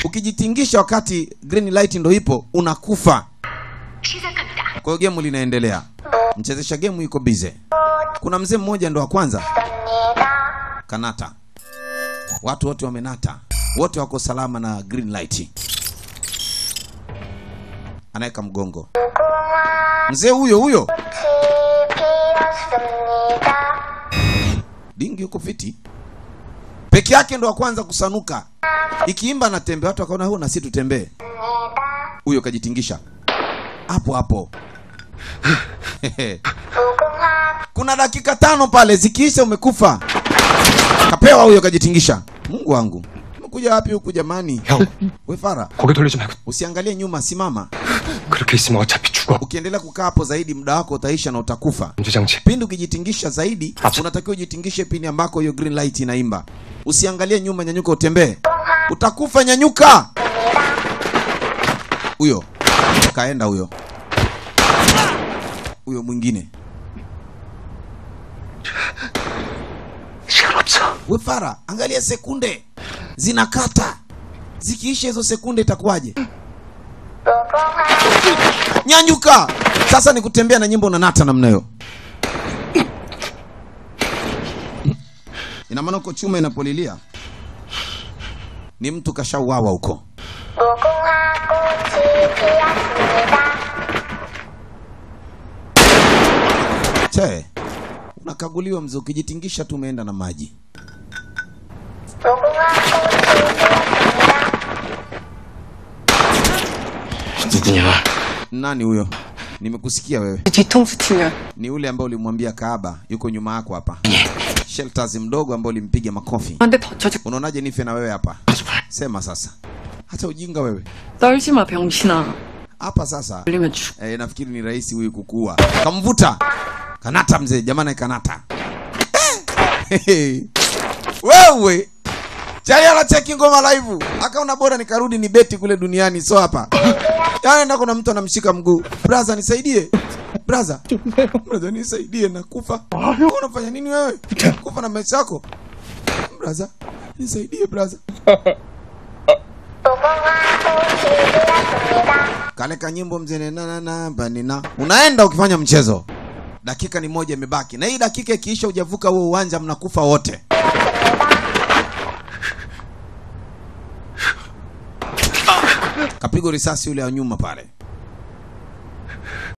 ukijitingisha wakati green light ndo ipo unakufa 시작합니다. kwa hiyo gemu linaendelea mchezesha gemu yuko bize kuna mzee mmoja ndo wa kwanza kanata watu wote wamenata wote wako salama na green light anaweka mgongo mzee huyo huyo dingi yuko fiti peke yake ndo wa kwanza kusanuka ikiimba anatembea watu wakaona huo na si tutembee huyo kajitingisha hapo hapo kuna dakika tano pale zikiisha umekufa kapewa huyo kajitingisha mungu wangu umekuja wapi huku jamani 형, we fara 고개 돌리지 말고 usiangalie nyuma simama 그렇게 있으면 어차피 죽어. ukiendelea kukaa hapo zaidi muda wako utaisha na utakufa 전지장치. pindi ukijitingisha zaidi Acha. unatakiwa ujitingishe pindi ambako hiyo green light inaimba usiangalie nyuma nyanyuka utembee utakufa nyanyuka huyo kaenda huyo huyo mwingine 시간 없어. we fara angalia sekunde zinakata zikiisha hizo sekunde itakuwaje nyanyuka sasa ni kutembea na nyimbo unanata namna hiyo ina maana uko chuma inapolilia ni mtu kashauawa huko che unakaguliwa mzee ukijitingisha tu umeenda na maji 누구냐? nani huyo nimekusikia wewe 뒤통수 치면 ni ule ambao ulimwambia kaaba yuko nyuma yako hapa shelters mdogo ambao ulimpiga makofi 한대 더 쳐줄 unaonaje nife na wewe hapa sema sasa hata ujinga wewe 떨지 마 병신아 hapa sasa 걸리면 죽 eh, nafikiri ni rahisi huyu kukua kamvuta kanata mzee jamani kanata Eh, wewe chali anacheki ngoma live akaona bora nikarudi ni beti kule duniani so hapa yani enda kuna mtu anamshika mguu braza nisaidie braza braza nisaidie nakufa unafanya nini wewe kufa na maisha yako braza nisaidie braza kale kanyimbo mzee na na na banina unaenda ukifanya mchezo dakika ni moja imebaki na hii dakika ikiisha hujavuka huo uwanja mnakufa wote kapigwa risasi yule wa nyuma pale